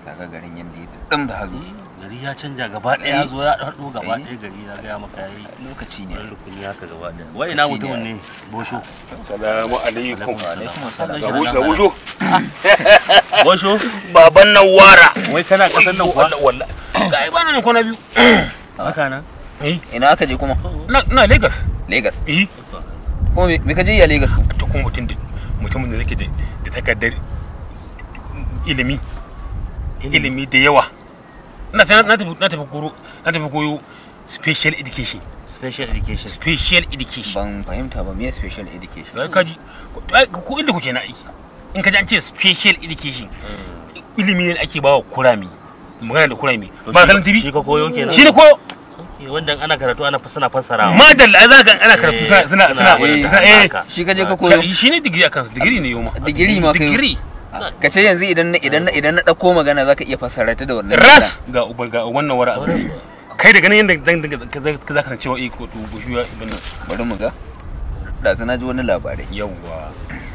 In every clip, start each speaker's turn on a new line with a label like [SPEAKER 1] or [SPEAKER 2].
[SPEAKER 1] kaga garin yanda ya dum da hazo
[SPEAKER 2] gari ya canja gaba ɗaya ya zo ya haɗo gaba ɗaya gari na gaya maka yayi
[SPEAKER 1] lokaci ne
[SPEAKER 2] wani rukuni haka gaba ɗaya wai ina mutumin ne bosho
[SPEAKER 3] Salamu alaikum.
[SPEAKER 1] alaikum assalam
[SPEAKER 3] Ga wusho, ga wusho.
[SPEAKER 2] bosho
[SPEAKER 3] Baban nan wara.
[SPEAKER 2] wai kana ƙasar nan kuwa
[SPEAKER 3] Wallahi. Ga ai bana nan kwana biyu.
[SPEAKER 2] haka nan
[SPEAKER 1] ina aka je kuma
[SPEAKER 3] Na na Lagos.
[SPEAKER 1] Lagos
[SPEAKER 3] Eh,
[SPEAKER 1] kuma me me ka je ya Lagos ko
[SPEAKER 3] to kuma mutum da mutumin da yake da da takardar ilimi ilimi da yawa. Ina sai na tafi na tafi koro na tafi koyo special education.
[SPEAKER 2] special education
[SPEAKER 3] Special education.
[SPEAKER 1] ban fahimta ba me special education
[SPEAKER 3] Ga kaji ai, ko inda kuke na aiki. In ka ji an ce special education ilimi ne da ake bawa kurami. Magana da kurami. Ba kalan TV.
[SPEAKER 2] shi ka koyo kenan
[SPEAKER 3] Shi ne ko
[SPEAKER 2] Okay, wanda ana karatu ana fa suna fassarawa
[SPEAKER 3] madalla ai za ka ana karatu
[SPEAKER 2] Eh,
[SPEAKER 3] suna suna
[SPEAKER 1] eh,
[SPEAKER 3] suna eh
[SPEAKER 2] haka.
[SPEAKER 1] shi ka je ka koyo
[SPEAKER 3] shi ne digiri akan su digiri ne yau ma
[SPEAKER 1] digiri ma kai
[SPEAKER 3] digiri
[SPEAKER 1] ka ce yanzu idan na idan na idan na dauko magana zaka iya fassara ta da wannan
[SPEAKER 3] ras ga uba ga wannan wara kai da ganin yadda zan dinga ka za ka san cewa eh ko to bushu ya ibn nan
[SPEAKER 1] bari mu ga da na ji wani labarai
[SPEAKER 3] yawa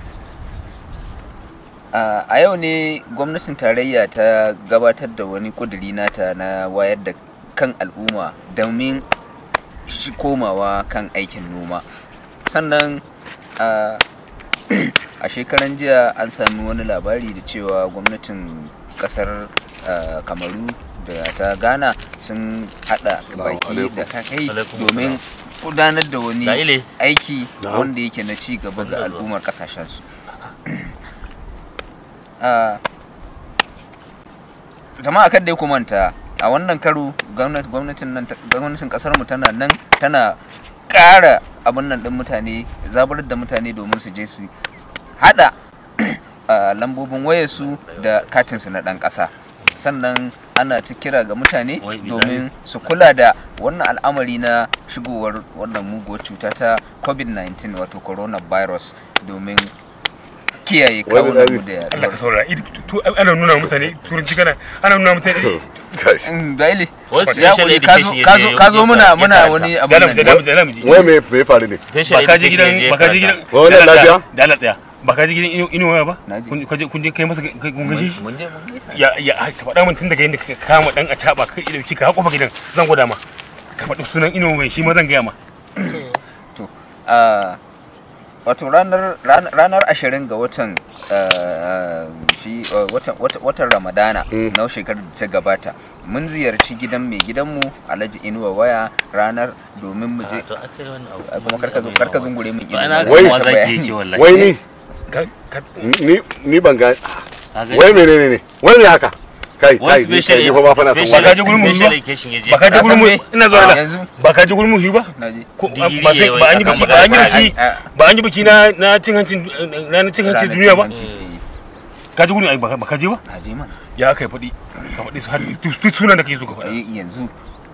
[SPEAKER 1] a a yau ne gwamnatin tarayya ta gabatar da wani kuduri nata na wayar da kan al'umma domin shi komawa kan aikin noma sannan a a shekaran jiya an sami wani labari da cewa gwamnatin kasar ah, kamaru da ta ghana sun hada baki da kai
[SPEAKER 2] Alaikum
[SPEAKER 1] domin gudanar da wani
[SPEAKER 2] da ile
[SPEAKER 1] aiki
[SPEAKER 4] Na'am.
[SPEAKER 1] wanda yake na ci gaba ga
[SPEAKER 2] Wanda zuwa.
[SPEAKER 1] al'ummar kasashensu Ah, jama'a kada ya kumanta a wannan karo gwamnat- gwamnatin nan ta- gwamnatin kasar mu tana nan tana ƙara abin nan din mutane zabar da mutane domin su je su hada ah, lambobin wayarsu da katinsu na ɗan ƙasa sannan ana ta kira ga mutane
[SPEAKER 2] Wai, bilahi.
[SPEAKER 1] domin su kula da wannan al'amari na shigowar wannan muguwar cuta ta covid-19 wato coronavirus domin kiyaye
[SPEAKER 4] Wai,
[SPEAKER 1] kawunan mu
[SPEAKER 4] bilahi.
[SPEAKER 1] da
[SPEAKER 3] Allah ka saurara idi to ana nuna mutane turanci kana ana nuna mutane
[SPEAKER 4] Gashi.
[SPEAKER 1] Mm, Baile,
[SPEAKER 2] Wasu
[SPEAKER 1] ya
[SPEAKER 2] special
[SPEAKER 1] kuri, ka zo-
[SPEAKER 2] education
[SPEAKER 1] ka
[SPEAKER 2] ya
[SPEAKER 1] zo
[SPEAKER 2] je-
[SPEAKER 1] ka zo
[SPEAKER 2] ya
[SPEAKER 1] muna
[SPEAKER 2] karanta.
[SPEAKER 1] muna wani abu
[SPEAKER 3] da
[SPEAKER 1] nan
[SPEAKER 3] da da da mu ji
[SPEAKER 4] Wai me me ya faru ne?
[SPEAKER 2] special
[SPEAKER 3] ba ka je
[SPEAKER 2] education
[SPEAKER 3] gidan
[SPEAKER 2] ya je
[SPEAKER 3] ba ka je gidan
[SPEAKER 2] karanta.
[SPEAKER 4] Wai wannan
[SPEAKER 3] da Allah
[SPEAKER 4] lafiya?
[SPEAKER 3] tsaya, da Allah tsaya ba ka je gidan ino ino ba
[SPEAKER 1] Na je.
[SPEAKER 3] kun kun je kun je kai masa kai kun gaishe shi
[SPEAKER 1] mun je mun gaisa.
[SPEAKER 3] ya ya ai, ka faɗa min tun daga yadda ka kama dan a caba kai ido ki ka haƙofa gidan zan gwada ma ka faɗi sunan ino mai shi ma zan gaya ma
[SPEAKER 1] Ah, wato ranar ran- ranar ashirin ga watan ah, shi ah, watan watan- watan ramadana
[SPEAKER 4] Mm.
[SPEAKER 1] na shekarar da ta gabata mun ziyarci gidan mai gidanmu alhaji inuwa waya ranar domin mu je
[SPEAKER 2] Ah, to akai wannan abu
[SPEAKER 1] Ah, kuma karka zo karka zungure min
[SPEAKER 2] to ana
[SPEAKER 1] ido
[SPEAKER 4] Wai.
[SPEAKER 2] kuma zaki yake wallahi
[SPEAKER 4] Wai ni
[SPEAKER 3] Ka- ka-
[SPEAKER 4] ni ni ban ga
[SPEAKER 2] Ka gani?
[SPEAKER 4] wai menene ne? Wai me haka? Kai
[SPEAKER 2] Wani
[SPEAKER 4] kai ni
[SPEAKER 2] special
[SPEAKER 4] kai ni fa ba fa na son
[SPEAKER 3] Ba
[SPEAKER 2] special-
[SPEAKER 3] ka
[SPEAKER 4] wani.
[SPEAKER 3] je gurin mu
[SPEAKER 2] special
[SPEAKER 3] ba?
[SPEAKER 2] education ya je
[SPEAKER 3] ba ka je
[SPEAKER 1] Ka
[SPEAKER 3] gurin mu
[SPEAKER 1] san me?
[SPEAKER 3] ina zuwa da
[SPEAKER 1] yanzu
[SPEAKER 3] ba ka je gurin mu shi ba
[SPEAKER 1] naji
[SPEAKER 3] ko
[SPEAKER 2] Digiri
[SPEAKER 3] ba sai
[SPEAKER 2] yayi
[SPEAKER 3] ba an yi
[SPEAKER 2] akan
[SPEAKER 3] biki ba an yi
[SPEAKER 2] magana.
[SPEAKER 3] biki
[SPEAKER 1] Ah,
[SPEAKER 3] ba an yi biki na na cin hancin na na cin hancin
[SPEAKER 1] ranar
[SPEAKER 3] duniya ba
[SPEAKER 1] cin hanci,
[SPEAKER 3] ka ji gurin ai ba ka- ba ka je ba
[SPEAKER 1] eh, na je mana
[SPEAKER 3] ya kai faɗi ka faɗi su har duk sunan da kake so ka faɗa
[SPEAKER 1] ai yanzu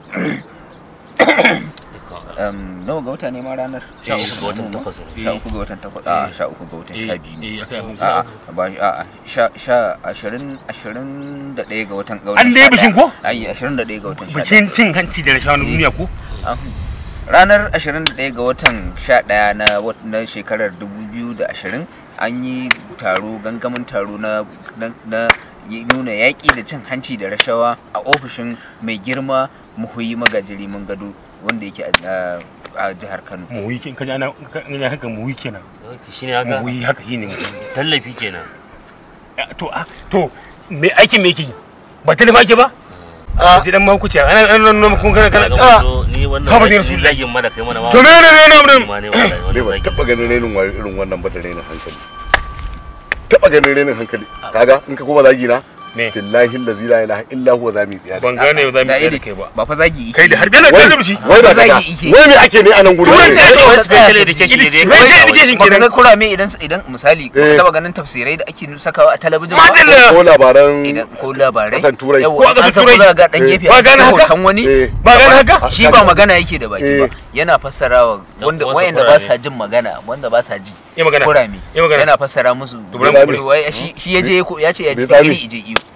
[SPEAKER 1] um, nawa ga wata ne ma ranar
[SPEAKER 2] sha uku ga watan takwas ne.
[SPEAKER 1] sha uku ga watan takwas a sha uku ga watan sha biyu ne
[SPEAKER 3] eh akai abin
[SPEAKER 1] a'a ba a'a sha sha ashirin ashirin da ɗaya ga watan ga watan
[SPEAKER 3] An dai
[SPEAKER 1] sha
[SPEAKER 3] bikin
[SPEAKER 1] ɗaya.
[SPEAKER 3] ko?
[SPEAKER 1] ai ashirin da ɗaya ga watan sha ɗaya
[SPEAKER 3] bikin cin hanci da rashawa na duniya ko
[SPEAKER 1] An- ranar ashirin da ɗaya ga watan sha ɗaya na wat- na shekarar dubu biyu da ashirin an yi taro gangamin taro na na- na yi- nuna yaƙi da cin hanci da rashawa a ofishin mai girma muhuyi magajiri mun gado wanda yake a- a a jihar kano
[SPEAKER 3] mu yi kin kaji ana ina haka mu yi kenan
[SPEAKER 2] shine haka
[SPEAKER 3] mu yi haka shine mu
[SPEAKER 2] tallafi kenan
[SPEAKER 3] to a to me aikin me yake yi ba telefa ake ba
[SPEAKER 4] Ah.
[SPEAKER 3] ji dan ma kuce ana an nan kun kana kana
[SPEAKER 2] Kaga mun zo, ni wannan
[SPEAKER 3] Haba
[SPEAKER 2] zagi-
[SPEAKER 3] ne Rasulullahi.
[SPEAKER 2] zagin ma da kai mana ma
[SPEAKER 3] to me ne ne ne
[SPEAKER 2] ni
[SPEAKER 3] ne
[SPEAKER 2] ma ne wallahi
[SPEAKER 4] Ne
[SPEAKER 2] wannan
[SPEAKER 4] ba
[SPEAKER 2] zagin.
[SPEAKER 4] taba ganin renin wayo irin wannan ba da renin hankali. Taba ganin renin hankali. Kaga in ka koma zagi na
[SPEAKER 3] me
[SPEAKER 4] billahi allazi la ilaha illa huwa za mu yi tsiya.
[SPEAKER 3] ban gane za mu
[SPEAKER 1] Da
[SPEAKER 3] yi
[SPEAKER 1] iri.
[SPEAKER 3] da kai ba
[SPEAKER 1] ba fa zagi yake
[SPEAKER 3] kai da
[SPEAKER 1] yi.
[SPEAKER 3] har gane
[SPEAKER 4] Wai
[SPEAKER 3] gane shi
[SPEAKER 4] wai da
[SPEAKER 1] Zagi
[SPEAKER 4] kaza.
[SPEAKER 1] ike.
[SPEAKER 4] Wai me ake ne a nan gurin?
[SPEAKER 3] Turanci
[SPEAKER 4] ne?
[SPEAKER 3] ake
[SPEAKER 2] Wai
[SPEAKER 3] wa
[SPEAKER 2] special education ya je
[SPEAKER 3] Special
[SPEAKER 2] karanta
[SPEAKER 3] education
[SPEAKER 1] Ba ka
[SPEAKER 3] kenan
[SPEAKER 1] ga kurame idan idan misali ba ka
[SPEAKER 4] Eh.
[SPEAKER 1] taba ganin tafsirai da ake sakawa a talabijin ba
[SPEAKER 3] madalla
[SPEAKER 4] Ko labaran
[SPEAKER 1] idan ko labarai
[SPEAKER 4] Kasan Turai.
[SPEAKER 1] Yawwa,
[SPEAKER 3] Ko a
[SPEAKER 1] an
[SPEAKER 3] kasan
[SPEAKER 1] sako
[SPEAKER 3] Turai.
[SPEAKER 1] za ga dan
[SPEAKER 4] Eh.
[SPEAKER 1] gefe
[SPEAKER 3] Ba
[SPEAKER 1] a
[SPEAKER 3] gane
[SPEAKER 1] cikin
[SPEAKER 3] haka?
[SPEAKER 1] hoton wani
[SPEAKER 4] eh
[SPEAKER 3] ba gane haka
[SPEAKER 4] Ah,
[SPEAKER 1] shi ba magana yake da baki ba
[SPEAKER 4] Eh.
[SPEAKER 1] yana fassarawa wanda
[SPEAKER 2] wasu
[SPEAKER 1] wayanda ba
[SPEAKER 2] kurame.
[SPEAKER 1] sa jin magana wanda ba sa ji
[SPEAKER 3] yi magana
[SPEAKER 1] kurame
[SPEAKER 3] yi magana
[SPEAKER 1] yana fassara musu
[SPEAKER 3] Dubran
[SPEAKER 4] Dubran
[SPEAKER 1] wai shi shi yaje ko ya ce ya
[SPEAKER 4] Bai
[SPEAKER 1] je
[SPEAKER 4] tsami.
[SPEAKER 1] iri ije iyo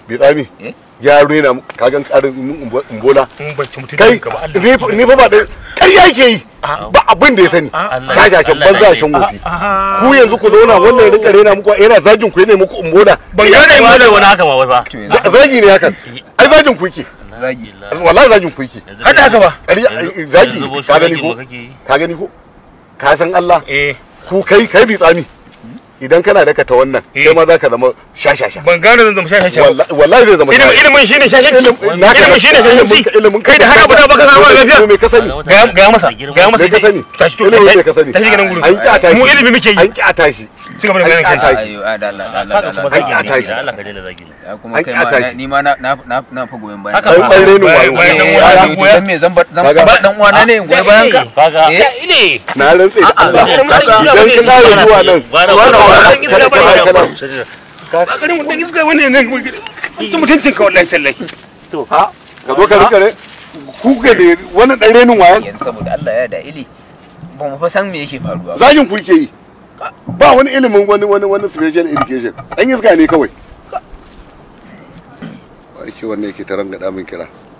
[SPEAKER 4] bi tsami
[SPEAKER 1] Eh?
[SPEAKER 4] ya rena mu- ka gan karin mun umbola
[SPEAKER 3] in ban ci mutuncin
[SPEAKER 4] kai
[SPEAKER 3] ka ba Allah
[SPEAKER 4] ni fa- ni fa ba da ƙarya yake yi ba abin da ya sani
[SPEAKER 2] Allah-
[SPEAKER 4] shashashan
[SPEAKER 2] Allah
[SPEAKER 4] banza
[SPEAKER 2] ne.
[SPEAKER 4] shan wofi
[SPEAKER 3] Aha.
[SPEAKER 4] ku yanzu ku zauna wannan ya rinka rena muku yana zagin ku ne muku umbola
[SPEAKER 3] ban
[SPEAKER 2] ya
[SPEAKER 3] gane
[SPEAKER 2] ne
[SPEAKER 3] mu
[SPEAKER 2] da wani haka ma wai fa
[SPEAKER 1] to yanzu
[SPEAKER 4] zagi ne hakan ai zagin ku yake
[SPEAKER 1] zagi
[SPEAKER 4] wallahi zagin ku yake
[SPEAKER 2] Yanzu
[SPEAKER 3] hada haka ba
[SPEAKER 4] ƙarya
[SPEAKER 2] yanzu-
[SPEAKER 4] zagi
[SPEAKER 2] yanzu boshi
[SPEAKER 4] ka gani
[SPEAKER 2] zagin
[SPEAKER 4] ko
[SPEAKER 2] mu kake yi.
[SPEAKER 4] ka gani ko ka san Allah
[SPEAKER 3] eh
[SPEAKER 4] ku kai kai bi tsami idan kana daka ta wannan
[SPEAKER 3] Eh.
[SPEAKER 4] kai ma za ka zama shashasha
[SPEAKER 3] ban gane zan zama shashasha ba
[SPEAKER 4] Wallahi- wallahi zai zama
[SPEAKER 3] ilimin ilimin shine shashanci ilimin shine shashanci
[SPEAKER 4] ilimin
[SPEAKER 3] kai da har abu da baka samu lafiya
[SPEAKER 4] to me ka sani
[SPEAKER 3] Gaya- gaya masa gaya masa
[SPEAKER 4] me ka sani
[SPEAKER 3] tashi to
[SPEAKER 4] ilimin me ka sani
[SPEAKER 3] tashi gidan gurin
[SPEAKER 4] an ki a tashi
[SPEAKER 3] mu ilimi muke yi
[SPEAKER 4] an ki a tashi
[SPEAKER 3] ci gaba da
[SPEAKER 4] an
[SPEAKER 3] ganin
[SPEAKER 4] ki a
[SPEAKER 3] kai
[SPEAKER 4] tashi
[SPEAKER 1] ayo a da Allah da Allah
[SPEAKER 2] haka
[SPEAKER 1] da
[SPEAKER 2] kuma
[SPEAKER 1] Allah
[SPEAKER 4] Ai, a
[SPEAKER 2] zagi
[SPEAKER 4] tashi.
[SPEAKER 2] ne da Allah ka daina zagi ne
[SPEAKER 1] ya kuma
[SPEAKER 4] Ai,
[SPEAKER 1] kai
[SPEAKER 4] a
[SPEAKER 1] ma
[SPEAKER 4] tashi.
[SPEAKER 1] na- ni ma na na na na fa goyon bayan
[SPEAKER 2] Haka
[SPEAKER 1] ka.
[SPEAKER 4] dan
[SPEAKER 2] ba.
[SPEAKER 4] ɓarre ni
[SPEAKER 3] Bayan-
[SPEAKER 4] wayo
[SPEAKER 3] bayan dan
[SPEAKER 1] Eh,
[SPEAKER 3] uwa
[SPEAKER 1] ya,
[SPEAKER 3] na
[SPEAKER 1] to
[SPEAKER 3] goya.
[SPEAKER 1] dan me zan ba zan
[SPEAKER 4] Kaga-
[SPEAKER 1] ba dan uwana ne in goyi bayan ka
[SPEAKER 2] kaga
[SPEAKER 1] Eh?
[SPEAKER 3] ya ile
[SPEAKER 4] na rantse da Allah
[SPEAKER 3] A'a,
[SPEAKER 4] idan ka ƙara zuwa nan
[SPEAKER 2] Bara-
[SPEAKER 4] wannan
[SPEAKER 2] bara-
[SPEAKER 4] wannan
[SPEAKER 3] bara-
[SPEAKER 4] kada
[SPEAKER 3] bara-
[SPEAKER 4] kana kana
[SPEAKER 3] ba garin mutum iska wani ne mutum mutuncin ka wallahi tallahi
[SPEAKER 4] ha ka zo ka rika ne ku ga da wannan dan renin wayan
[SPEAKER 1] yanzu saboda Allah ya da ili ba mu fa san me yake faruwa ba
[SPEAKER 4] zagin ku yake yi ba wani ilimin wani wani wani special education an iska ne kawai ba shi wannan yake ta rangada min kira